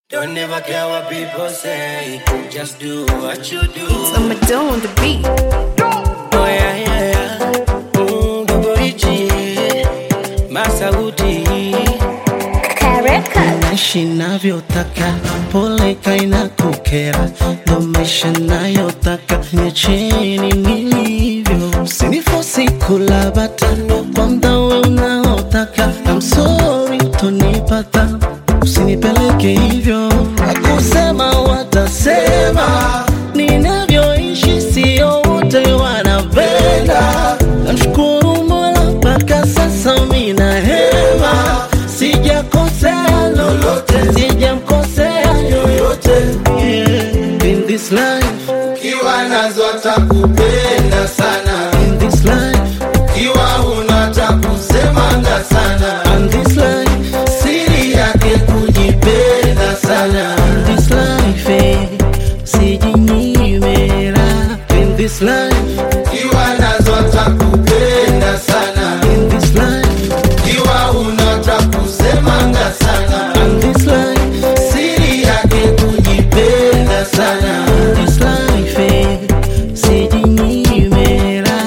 Don't never care what people say. Just do what you do. So I'ma do on the beat. Oh yeah, yeah, yeah. Mm, Goborichi, Masauti. naishi navyotaka, pole kaina kukera, ndo maisha nayotaka, niacheni nilivyo, usinifosi kula batano kwa mdawe unaotaka, I'm sorry tonipata, usinipeleke hivyo, akusema watasema, ninavyoishi sio wote wanapenda, namshukuru Mola mpaka sasa mina hema, sijakosea lolote, sijamkosea yoyote yeah. In this life, Ukiwa nazo atakupenda sana, in this life, ukiwa huna atakusemanga sana, in this life, siri yake kujipenda sana. in this life, eh, sijinyimera. In this life, Ukiwa nazo atakupenda sana, in this life, ukiwa huna atakusemanga sana, in this life, siri yake kujipenda sana. in this life, eh, sijinyimera.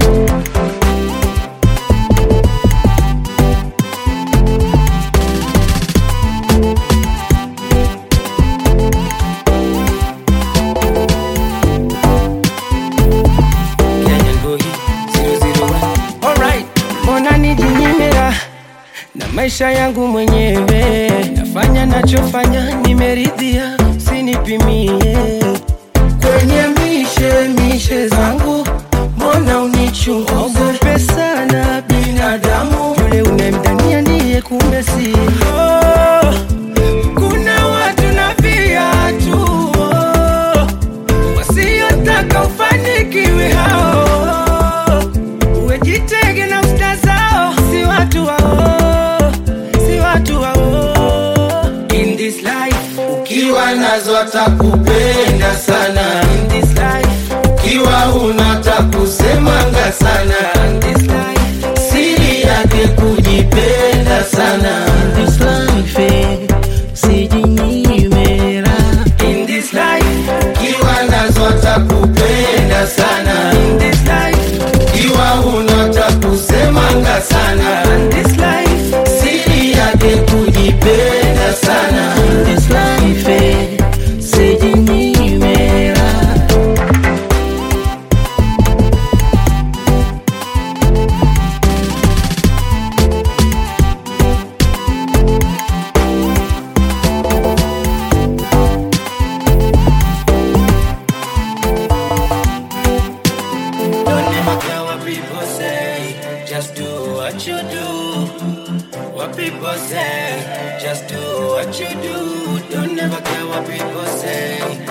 Kenyan boy, 001. Alright, mbona nijinyimira na maisha yangu mwenyewe, nafanya nachofanya, nimeridhia, usinipimie kwenye mishe mishe zangu, mbona unichunguze? Ogope sana binadamu, yule unemdania ndiye kumbe si oh, kuna watu na viatu oh, wasiotaka ufanikiwe hao, uwejitege na usta zao, si watu wao, si watu wao. In this life, Ukiwa nazo atakupenda sana, in this life, ukiwa huna atakusemanga sana, in this life, siri yake kujipenda sana. This life, eh, sijinyimera. in this life, Ukiwa nazo atakupenda sana, in this life, ukiwa huna atakusemanga sana, in this life, siri yake kujipenda sana. This life, eh, sijinyimera. don't never care what people say. Just do what you do. What people say, just do what you do. Don't never care what people say.